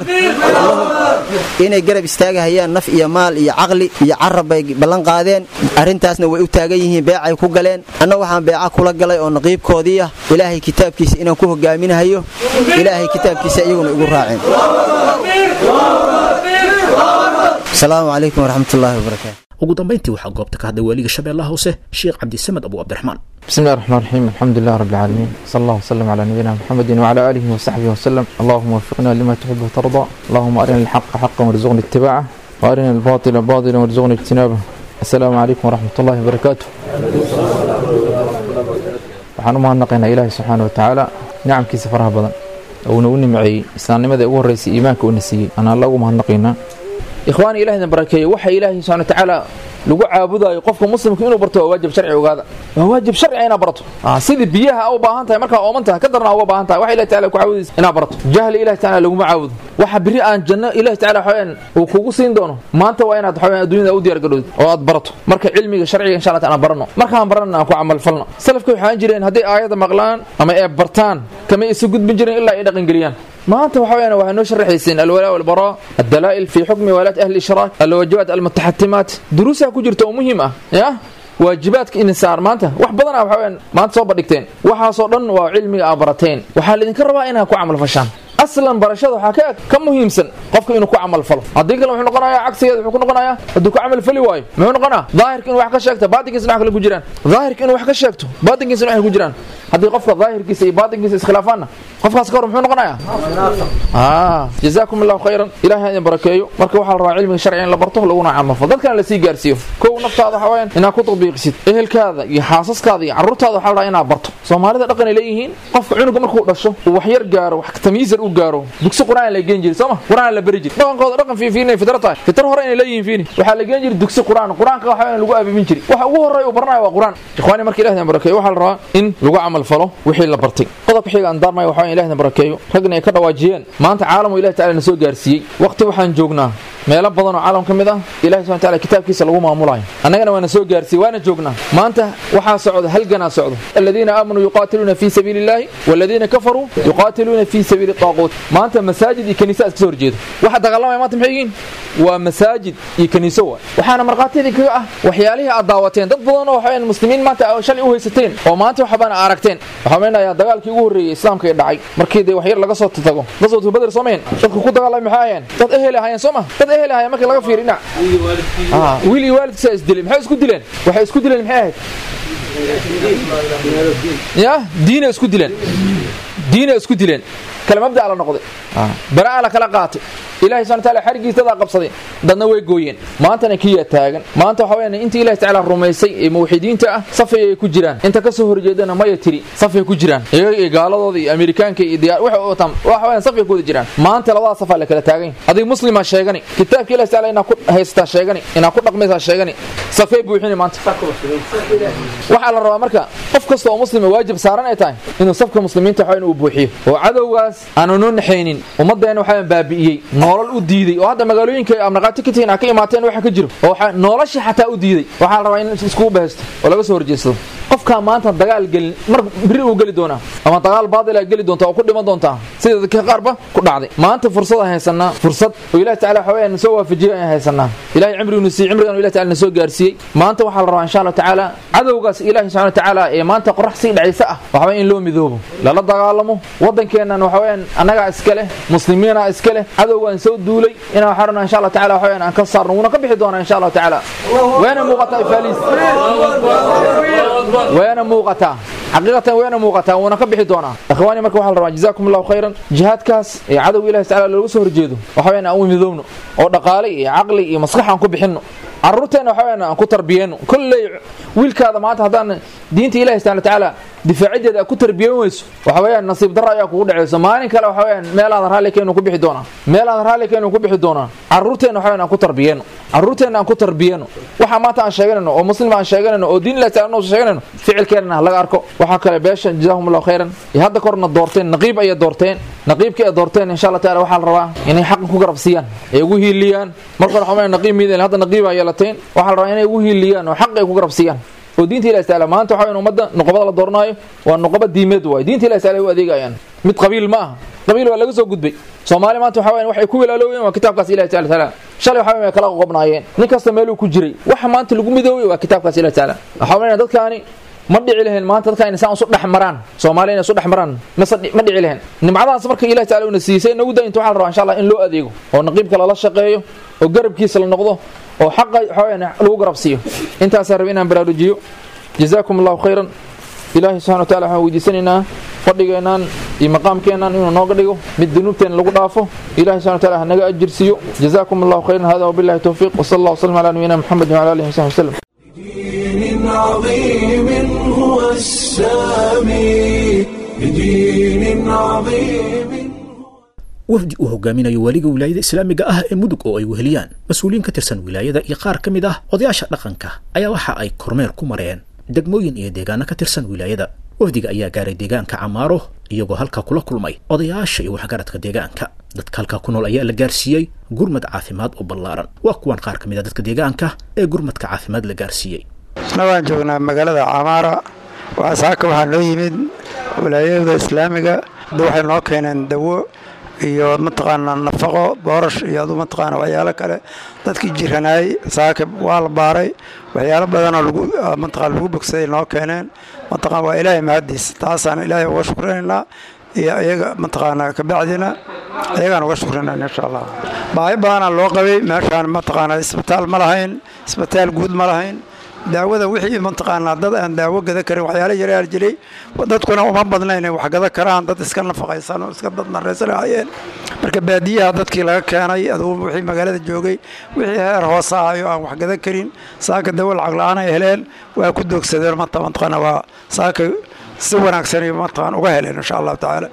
inay garab istaagahayaan naf iyo maal iyo caqli iyo carab bay ballan qaadeen arrintaasna way u taagan yihiin beecay ku galeen anna waxaan beeca kula galay oo naqiibkoodii ah ilaahay kitaabkiisa inaan ku hogaaminahayo ilaahay kitaabkiisa iyaguna igu raaceen asalaamu calaykum waraxmatullaahi wabarakaatu ugu dambayntii waxaa goobta ka hadlay waaliga shabeellaha hoose sheekh cabdisamed abu cabdiraxmaan بسم الله الرحمن الرحيم الحمد لله رب العالمين صلى الله وسلم على نبينا محمد وعلى آله وصحبه وسلم اللهم وفقنا لما تحب وترضى اللهم أرنا الحق حقا وارزقنا اتباعه وأرنا الباطل باطلا وارزقنا اجتنابه السلام عليكم ورحمة الله وبركاته waxaan u mahadnaqaynaa ilaahay subxaana wa tacaala nicamkiisa faraha badan uuna u nimceeyey islaamnimada ugu horreysay iimaanka uuna siiyey aan alla ugu mahadnaqaynaa ikhwaani ilahina barakeeye waxa ilaahay subxana wa tacaala lagu caabudayo qofka muslimka inuu barto waa waajib sharci ogaada waa waajib sharci inaad barato sidii biyaha u baahan tahay markaa ooman tahay ka darna uga baahan tahay waxa ilahi taala ku caabudaysa inaad barato jahli ilahi taala laguma caabudo waxa biri aan janno ilahi taala waxaweyaan uu kugu siin doono maanta waa inaad waxaweyaan adduunyada u diyaar garowdid oo aad barato marka cilmiga sharciga insha allah taala barano markaan baranna aan ku camal falno salafka waxaan jireen hadday aayadda maqlaan ama ee bartaan kama isu gudbin jireen ilaa ay dhaqangeliyaan maanta waxa weeyaan waxay noo sharaxayseen alwalaa walbaraa addalaa'il fi xukmi walaat ahli ishraak alwaajibaat almutaxatimaat duruusaa ku jirta oo muhiim ah ya waajibaadka insaar maanta wax badana waxa weeyaan maanta soo bandhigteen waxaasoo dhan waa cilmiga aad barateen waxaa laydinka rabaa inaad ku camal fashaan aslan barashada waxaa ka ka muhiimsan qofka inuu ku camal falo haddii kale wuxuu noqonayaa cagsigeeda wuxuu ku noqonayaa hadduu ku camal fali waayo muxuu noqonaa daahirka inuu wax ka sheegto baatinkiisna wax kale ku jiraan daahirka inuu wax ka sheegto baatinkiisna wax ku jiraan haddii qofka daahirkiisa iyo baatinkiisa iskhilaafaanna qofkaas ka hor muxuu noqonayaa jazaakum allahu khayran ilahay idin barakeeyo marka waxaa la rabaa cilmiga sharciga in la barto laguna camal falo dadkana lasii gaarsiiyo kow naftaada waxa weeyaan inaad ku tatbiiqisid ehelkaada iyo xaasaskaada iyo carruurtaada waxaa la rabaa inaad barto soomaalida dhaqan ay leeyihiin qofka cunuga markuu dhasho uu wax yar gaaro wax tamyiizar uu gaaro dugsi qur-aan la geen jiray sooma qur-aan la bari jiray dhaqankooda dhaqan fiifiinay fitra tahay fitra hore inay leeyihiin fiini waxaa la geen jiray dugsi qur-aan qur-aanka waxa weeyaan lagu aabibin jiray waxa ugu horreeya uu baranayo waa qur-aan ikhwaani marka ilaahay barakeeyo waxaa la rabaa in lagu camal falo wixii la bartay qodobka xiga aan daarmayo waxaa ilaahay barakeeyo ragna ay ka dhawaajiyeen maanta caalamu ilaahay tacaala na soo gaarsiiyey waqti waxaan joognaa meelo badan oo caalam ka mid ah ilahi subhana taala kitaabkiisa lagu maamulayo annagana waana soo gaarsiiyey waana joognaa maanta waxaa socda halganaa socdo aladiina aamanuu yuqaatiluuna fii sabiili illaahi waladiina kafaruu yuqaatiluuna fii sabiili taaquut maanta masaajid iyo kaniisa iska soo horjeedo waxa dagaalamaya maanta maxay yihiin waa masaajid iyo kaniiso waay waxaana markhaatiyadii kaga ah waxyaalihii aad daawateen dad badan oo waxaweyaan muslimiin maanta shalay u haysateen oo maanta waxbana aragteen waxaa meenayaa dagaalkii ugu horreeyey islaamka ee dhacay markii dee waxyar laga soo tago qaswatu badr soo mahin dadku ku dagaalamay maxay ahayeen dad ehel ahaayeen soo ma dad ehel ahaayeen markii laga fiiriyo dhinac wiil iyo waalidkiisa is dilay maxay isku dileen waxay isku dileen maxay ahayd ya diina isku dileen diina isku dileen kala mabda'a la noqday bara'a la kala qaatay ilaahay subhanahu wa ta'ala xarigiisa dadaa qabsaday dadna way gooyeen maantana kiyaa taagan maanta waxa weeyaan intii ilaahay ta'ala rumaysay ee muwaxidiinta ah safay ay ku jiraan inta ka soo horjeedana maya tiri safay ku jiraan iyaga iyo gaaladooda iyo amerikaanka iyo diyaar waxa oo tam waxa weeyaan safay ku wada jiraan maanta labada safaa la kala taagan adig muslima sheegani kitaabka ilaahay ta'ala inaa ku haystaa sheegani inaa ku dhaqmaysaa sheegani safay buuxini maanta waxaa la rabaa marka qof kasta oo muslima waajib saaran ay tahay inuu safka muslimiinta waxa inuu buuxiyo oo cadowgaas aanu noo naxaynin ummadeena waxaa baabi'iyey nolol u diiday oo hadda magaalooyinka amnaqaati ka tihiin ka imaateen waxa ka jiro oo nolosha xataa u diiday waxaa la rabaa in iskugu bahaysto oo laga soo horjeedsado qofkaa maanta dagaal gelin mar biri uu geli doonaa ama dagaal baadila geli doonta oo ku dhiman doontaa sida dadka qaarba ku dhacday maanta fursad aan haysanaa fursad oo ilahi taala waxa weeyaan soo waafajiyay ayaan haysanaa ilahay cimrigunu siiyey cimrigan ilahi taala na soo gaarsiiyey maanta waxaa la rabaa insha allah tacaala cadowgaas ilahi subxana tacaala ee maanta qorax sii dhacaysa ah waxa weya in loo midoobo lala dagaalamo waddankeennan waxa weeyaan annagaa iska leh muslimiina iska leh cadowgaan soo duulay inaan waxaa rabnaa insha allah tacaala waxa weeyaan aan ka saarno wuuna ka bixi doonaa insha allah tacaala weena muuqataa ifaliis weena muuqataa xaqiiqatan weena muuqataa wuuna ka bixi doonaa ikhwaani marka waxaa la rabaa jazaakum allahu khayran jihaadkaas ee cadowga ilahi tacaala loogu soo horjeedo waxa weeyaan aan u midoobno oo dhaqaale iyo caqli iyo maskax aan ku bixinno carruurteenna waxa weeyaan aan ku tarbiyeenno kolley wiilkaada maanta haddaan diinta ilahi subhana tacaala difaacideeda ku tarbiyan weyso waxa weeyaan nasiib darro ayaa kugu dhacayso maalin kale waxa weeyaan meel aad raalli keenu ku bixi doonaa meel aad raalli keenu ku bixi doonaa carruurteenna waxa weeyaan aan ku tarbiyeenno carruurteenna aan ku tarbiyeenno waxa maanta aan sheeganayno oo muslim aan sheeganayno oo diin ilahi taala noo sheeganayno ficilkeenna laga arko waxaa kale beesha jazaahum allahu khayran iyo hadda korna doorteen naqiib ayay doorteen naqiibkii ay doorteen insha allah taala waxaa la rabaa inay xaqan ku garabsiiyaan ay ugu hiiliyaan marka hore waxaa naqiib miideen hadda naqiib ay yeelateen waxaa la rabaa inay ugu hiiliyaan oo xaq ay ku garabsiiyaan oo diinta ilahi taala maanta waxa weyn ummadda nuqobada la dooranaayo waa nuqoba diimeed waay diinta ilahi taala ay u adeegayaan mid qabiil ma aha qabiil waa laga soo gudbay soomaali maanta waxa weyn waxay ku wilaaloobeen waa kitaabkaas ilahi taala taala shalay waxa weyn kala qoqobnaayeen nin kasta meeluu ku jiray waxa maanta lagu midoobay waa kitaabkaas ilahi taala waxaa weyn dadkaani ma dhici lahayn maanta dadka inay saan isu dhex maraan soomaaliya inay isu dhex maraan mase ma dhici lahayn nimcadaas marka ilahi taala una siisay nagu da inta waxaa la rabaa insha allah in loo adeego oo naqiibka lala shaqeeyo oo garabkiisa la noqdo oo xaqa waxa weyn lagu garabsiiyo intaasaa raba inaan baraarujiyo jazaakum allahu khayran ilaahay subxana wa tacala waxaan weydiisanaynaa fadhigeennan iyo maqaamkeennan inuu nooga dhigo mid dunuubteena lagu dhaafo ilahay subxana wa tacala ha naga ajirsiiyo jazaakum allahu khayran hada wabillahi towfiiq wasala allah wasalam ala nabiyina muxamed wala alihi wasaxbi wasallam دين عظيم هو السامي بدين عظيم wafdi uu hogaaminayo waaliga wilaayada islaamiga ah ee mudug oo ay weheliyaan mas-uuliyiin ka tirsan wilaayada iyo qaar ka mid ah odayaasha dhaqanka ayaa waxa ay kormeer ku mareen degmooyin iyo deegaano ka tirsan wilaayada wafdiga ayaa gaaray deegaanka camaaro iyagoo halkaa kula kulmay odayaasha iyo waxgaradka deegaanka dadka halkaa ku nool ayaa la gaarsiiyey gurmad caafimaad oo ballaaran waa kuwan qaar ka mid a dadka deegaanka ee gurmadka caafimaad la gaarsiiyey isna waan joognaa magaalada camaara saaka waxaa noo yimid wilaayada islaamiga hadda waxay noo keeneen dawo iyo mataqaanaa nafaqo boorash iyo adu mataqaana waxyaalo kale dadkii jiranaayey saaka waa la baaray waxyaalo badanoo lagu mataqaana lagu bogsaday noo keeneen mataqaan waa ilaahay mahadiis taasaan ilaahay uga shukraynaynaa iyo iyaga mataqaanaa kabacdina iyagaan uga shukrinayna insha allah baahi badanaa loo qabay meeshaan mataqaanaa isbitaal ma lahayn isbitaal guud ma lahayn daawada wixii mataqaanaa dad aan daawo gada karin waxyaala yaryar jiray dadkuna uma badna inay wax gada karaan dad iska nafaqaysan oo iska dad naraysan hayeen marka baadiyaha dadkii laga keenay adugu wixii magaalada joogay wixii heer hoose ahayo aan wax gada karin saaka dawo lacag la-aan ay heleen waa ku doogsadeen mata mataqaana waa saaka si wanaagsan iyo mataqaan uga heleen insha allahu tacaala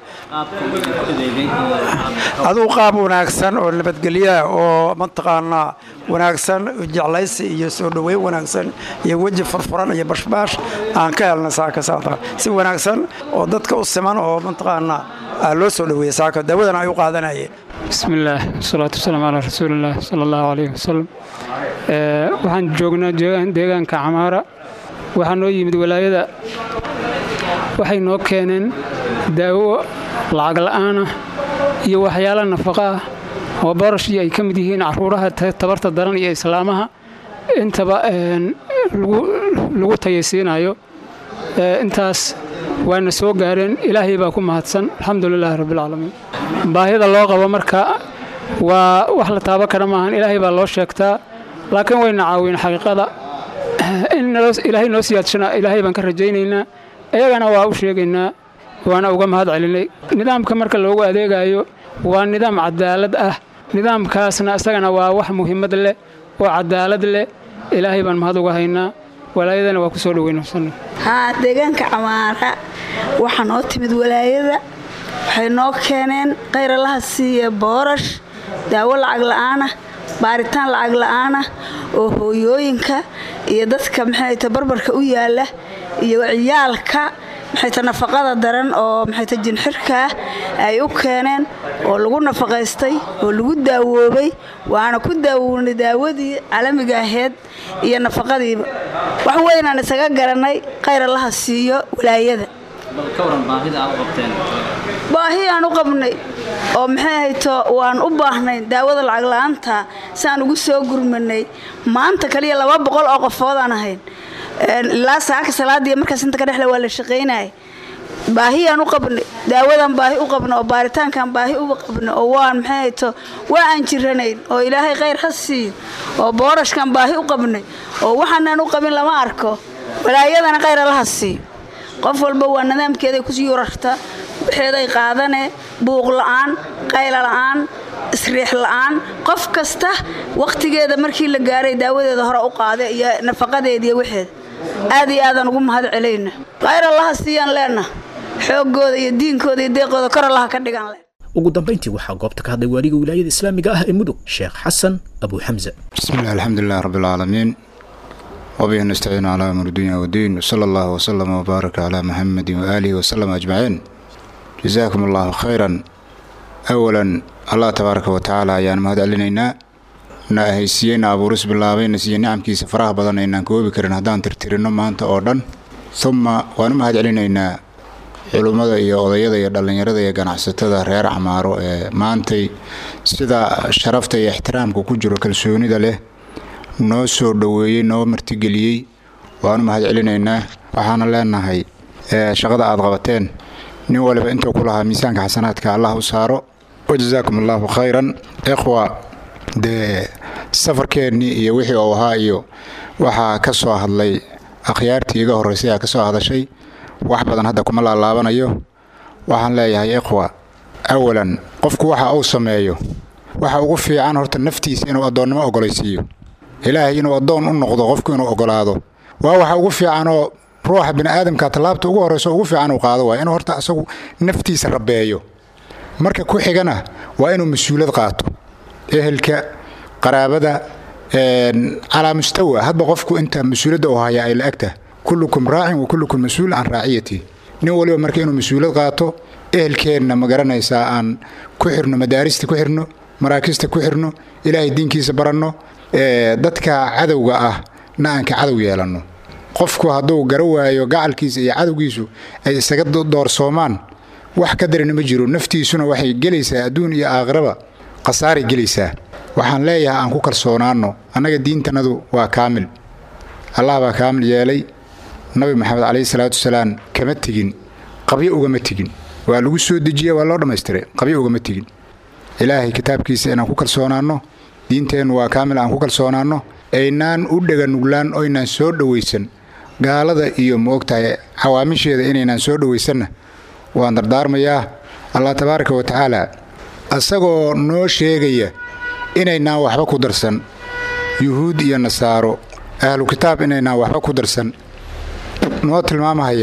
aduu qaab wanaagsan oo nabadgelyaa oo mataqaanaa wanaagsan jeclaysi iyo soo dhoweyn wanaagsan iyo weji furfuran iyo bashbaash aan ka helna saaka saata si wanaagsan oo dadka u siman oo mataqaanaa loo soo dhoweeyey saaka daawadana ay u qaadanayeen bismi illaah wasalaatu wasalaamu calaa rasuulillaah sala allahu calayhi wasalam waxaan joognaa deegaanka camaara waxaa noo yimid walaayada waxay noo keeneen daawo lacag la'aanah iyo waxyaala nafaqa ah oo barashii ay ka mid yihiin caruuraha tabarta daran iyo islaamaha intaba lagu tayaysiinayo intaas waana soo gaareen ilaahay baa ku mahadsan alxamdulilaahi rabbilcaalamiin baahida loo qabo marka waa wax la taabo kara maahan ilaahay baa loo sheegtaa laakiin wayna caawin xaqiiqada in ilaahay noo siyaadshana ilaahay baan ka rajaynaynaa iyagana waa u sheegaynaa waana uga mahad celinay nidaamka marka loogu adeegayo waa nidaam cadaalad ah nidaamkaasna isagana waa wax muhiimad leh oo cadaalad leh ilaahay baan mahad uga haynaa walaayadana waa ku soo dhoweynasan haa deegaanka camaara waxaa noo timid walaayada waxay noo keeneen qayralaha siiya boorash daawo lacag la'aanah baaritaan lacag la'aanah oo hooyooyinka iyo dadka maxayta barbarka u yaala iyo ciyaalka maxayta nafaqada daran oo maxayta jinxirkaa ay u keeneen oo lagu nafaqaystay oo lagu daawoobay waana ku daawownay daawadii caalamiga aheyd iyo nafaqadiiba wax weynaan isaga garanay qayralaha siiyo walaayada baahi aan u qabnay oo maxay hayto waan u baahnay daawada lacag la'aanta saan ugu soo gurmanay maanta kaliya laba boqol oo qofoodaan ahayn ilaa saaka salaadii markaas inta ka dhexle waa la shaqaynaya baahiyaan u qabnay daawadan baahi u qabna oo baaritaankan baahi u qabna oo waan maxay hayto waa aan jiranayn oo ilaahay khayr ha siiyo oo boorashkan baahi u qabnay oo waxaanaan u qabin lama arko walaayadana khayr allaha siiyo qof walba waa nidaamkeeday ku yuurarta waxeeday qaadane buuq la'aan qayla la'aan isriix la'aan qof kasta wakhtigeeda markii la gaaray daawadeeda hore u qaada iyo nafaqadeediiyo waxeeda aad iyo aadaan ugu mahad celayna khayr allaha siiyaan leenna xooggooda iyo diinkooda iyo deeqooda kor allaha ka dhigan le ugu dambayntii waxaa goobta ka hadlay waaliga wilaayada islaamiga ah ee mudug sheekh xasan abu xamse بسم الله الحمد لله رب العالمين وبه نستعين على أمر الدنيا والدين وصلى الله وسلم وبارك على محمد وآله وسلم أجمعين جزاكم الله خيرا أولا الله تبارك وتعالى ayaan mahad celinaynaa na ahaysiiyeyna abuuris bilaabay na siiye nicamkiisa faraha badan aynaan koobi karin haddaan tirtirino maanta oo dhan uma waan u mahad celinaynaa culummada iyo odayada iyo dhallinyarada iyo ganacsatada reer camaaro ee maantay sida sharafta iyo ixtiraamka ku jiro kalsoonida leh noo soo dhoweeyey noo martigeliyey waanu mahad celinaynaa waxaana leenahay shaqada aad qabateen nin waliba intuu ku lahaa miisaanka xasanaadka allah u saaro wajazaakum allahu khayran ikhwa dee safarkeennii iyo wixii uu ahaa iyo waxaa ka soo hadlay akhyaartii iga horraysay aa ka soo hadashay wax badan hadda kuma laalaabanayo waxaan leeyahay ikhwa awalan qofku waxa uu sameeyo waxa ugu fiican horta naftiisa inuu addoonnimo ogolaysiiyo ilaahay inuu addoon u noqdo qofku inuu ogolaado waa waxa ugu fiicanoo ruuxa bini'aadamka tallaabta ugu horrayso ugu fiican uu qaado waa inuu horta asagu naftiisa rabeeyo marka ku xigana waa inuu mas-uulad qaato ehelka qaraabada calaa mustawa hadba qofku inta mas-uuladda uu haya ay la-agta kullukum raacin wa kullukum mas-uul can raaciyati nin waliba marka inuu mas-uulad qaato ehelkeenna ma garanaysaa aan ku xirno madaarista ku xirno maraakista ku xirno ilaahay diinkiisa baranno dadka cadowga ah na aan ka cadow yeelanno qofku hadduu gara waayo gacalkiisa iyo cadowgiisu ay isaga doorsoomaan wax ka darina ma jiro naftiisuna waxay gelaysaa adduun iyo aakhiraba khasaaray gelaysaa waxaan leeyahay aan ku kalsoonaanno annaga diintanadu waa kaamil allah baa kaamil yeelay nabi maxamed calayhi salaatu wasalaam kama tegin qabyo ugama tegin waa lagu soo dejiye waa loo dhammaystiray qabyo ugama tegin ilaahay kitaabkiisa inaan ku kalsoonaanno diinteennu waa kaamil aan ku kalsoonaanno aynaan u dheganuglaan oynaan soo dhowaysan gaalada iyo maogtahay cawaamisheeda inaynaan soo dhowaysanna waan dardaarmayaa allah tabaaraka wa tacaala asagoo noo sheegaya inaynaan waxba ku darsan yuhuud iyo nasaaro ahlu kitaab inaynaan waxba ku darsan noo tilmaamahaya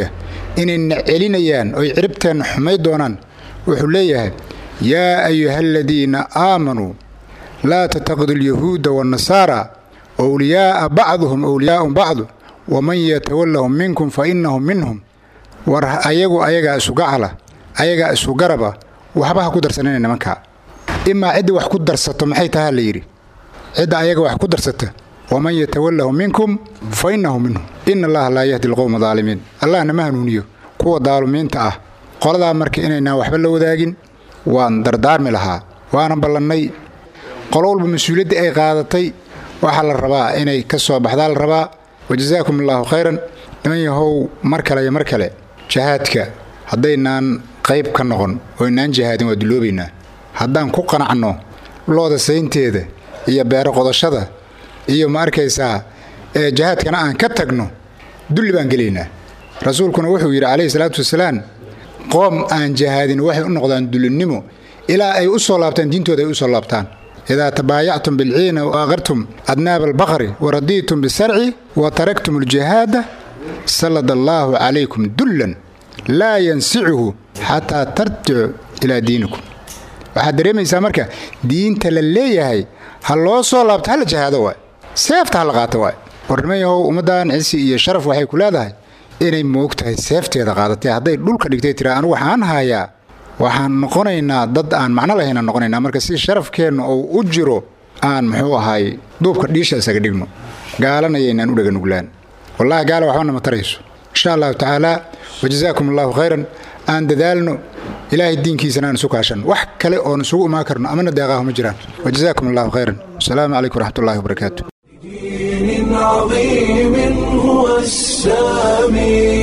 inayna celinayaan oy ciribteenna xumay doonaan wuxuu leeyahay yaa ayuha aladiina aamanuu laa tattaqidu alyahuuda waannasaara wliyaa'a bacduhum wliyaau bacdu waman yatawallahum minkum fa innahum minhum war ayagu ayagaa isu gacala ayagaa isu garaba waxba ha ku darsanina nimankaa imaa cidda wax ku darsato maxay tahaa la yidhi cidda ayaga wax ku darsata waman yatawallahu minkum fa innahu minhum ina allaha laa yahdi alqowma daalimiin allahna ma hanuuniyo kuwa daalumiinta ah qoladaa marka inaynaan waxba la wadaagin waan dardaarmi lahaa waana ballannay qolo walba mas-uuliyaddii ay qaadatay waxaa la rabaa inay ka soo baxdaa la rabaa wajasaakum allaahu khayran niman yahow mar kale iyo mar kale jahaadka haddaynaan qayb ka noqon oo inaan jihaadin waa duloobaynaa haddaan ku qanacno looda saynteeda iyo beero qodashada iyo ma arkaysaa ee jahaadkana aan ka tagno dulli baan gelaynaa rasuulkuna wuxuu yidhi calayhi salaatu wasalaam qoom aan jihaadin waxay u noqdaan dullinnimo ilaa ay u soo laabtaan diintooda ay u soo laabtaan idaa tabaayactum bilciina wa aqartum adnaaba albaqari wa radiitum bisarci wa taraktum aljihaada sallada allaahu calaykum dullan laa yansicuhu xataa tarjicu ilaa diinikum waxaad dareemaysaa marka diinta la leeyahay ha loo soo laabto hala jahaado waay seefta hala qaato waay warniman yahow ummaddan cisi iyo sharaf waxay ku leedahay inay moogtahay seefteeda qaadatay hadday dhulka dhigtay tira anu waxaan hayaa waxaan noqonaynaa dad aan macno lahaynaan noqonaynaa marka si sharafkeenna oo u jiro aan muxuu ahaay duubka dhiisha isaga dhigno gaalanayaynaan u dhaganuglaan wallahi gaala waxbana ma tarayso insha allahu tacaala wajazaakum allahu khayran aan dadaalno ilaahay diinkiisana aan isu kaashan wax kale oon isugu imaan karno amana deeqaahu ma jiraan wajazaakum allahu khayran asalaamu calaykum waraxmatullahi wabarakaatu دين عظيم هو السامي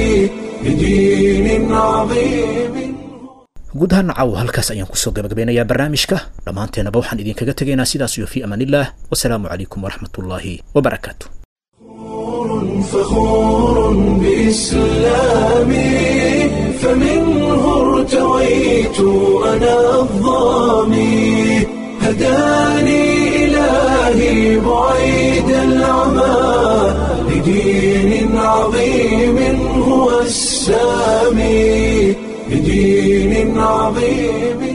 بدين عظيم guud ahaan nacaw halkaas ayaan kusoo gabagabeynayaa barnaamijka dhammaanteennaba waxaan idinkaga tegaynaa sidaas iyo fii amaanillaah wasalaamu calaykum waraxmatullaahi wabarakaatu فخور بإسلامي فمنه ارتويت أنا الظامي هداني إلهي بعيد العمى لدين عظيم هو السامي لدين عظيم